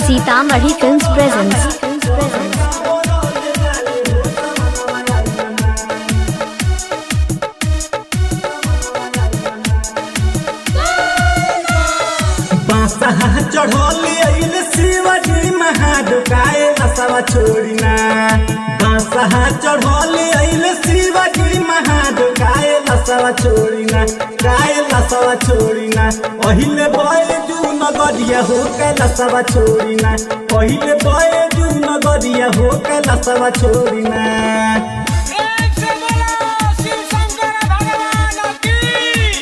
Sitamarhi films presents बासा चढ़ौली अइल शिवाजी महाडुकाए लसवा छोड़िना बासा चढ़ौली अइल शिवाजी महाडुकाए लसवा छोड़िना काए लसवा छोड़िना पहिले बय जू नगरिया हो के लसवा छोड़िना पहिले बय जू नगरिया हो के लसवा छोड़िना एक से बोलो शिव शंकर भगवान की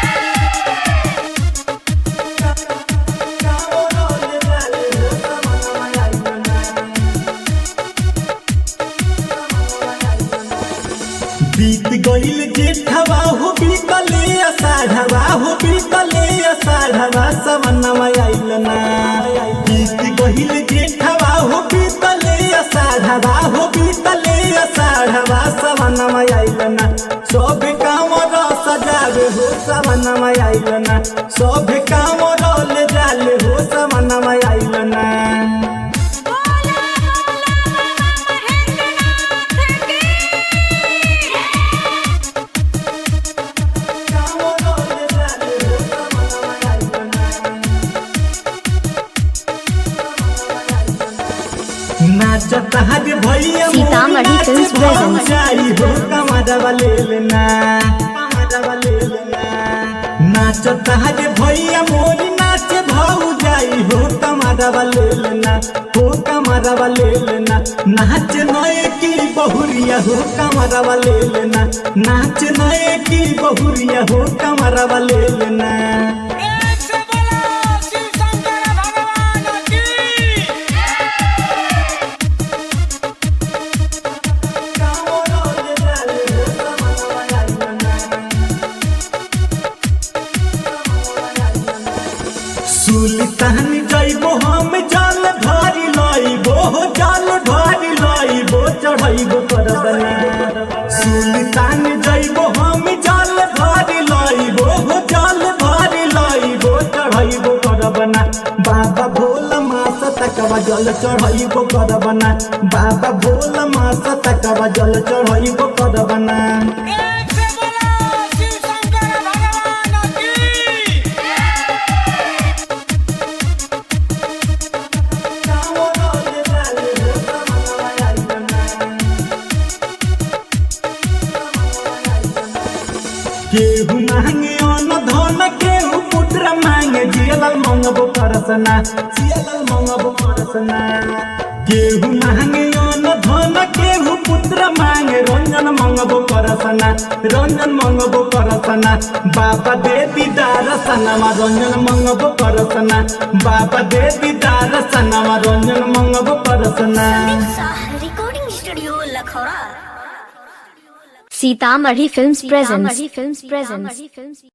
बीत गईल जेठवा हो बीतले अषाढ़वा हो बीतले अषाढ़वा समनवा आइल ना बीत गईल जेठवा हो बीतले अषाढ़वा हो बीतले अषाढ़वा समनवा आइल ना सब काम सजावे हो समनवा आइल ना सब काम ले जाले हो समनवा आइल ना नाचता हज भैया सीतामढ़ी फिल्म्स presents। जाई हो कमरवा ले लेना कमरवा ले लेना नाचता हज भैया मोरी नाच भाऊ जाई हो कमरवा ले लेना हो कमरवा ले लेना नाच नए की बहुरिया हो कमरवा ले लेना नाच नए की बहुरिया हो कमरवा ले लेना एक से बोलो शिव शंकर भगवान की सुल्तान जइबो हम जल भरी लइबो हो जल भरी लइबो चढ़इबो करबना सुल्तान जइबो हम जल भरी लइबो हो जल भरी लइबो चढ़इबो करबना बाबा भोला मास तकवा जल चढ़इबो करबना बाबा भोला मास तकवा जल चढ़इबो करबना एक से बोलो शिव शंकर भगवान की केहू मांगे अन्न धन केहू पुत्र मांगे जियलल मंगबो परसना जियलल मंगबो परसना केहू मांगे अन्न धन केहू पुत्र मांगे रंजन मंगबो परसना रंजन मंगबो परसना बाबा दे दीदार सनमा रंजन मंगबो परसना बाबा दे दीदार सनमा रंजन मंगबो परसना recording studio Lakhaura Sitamarhi films presents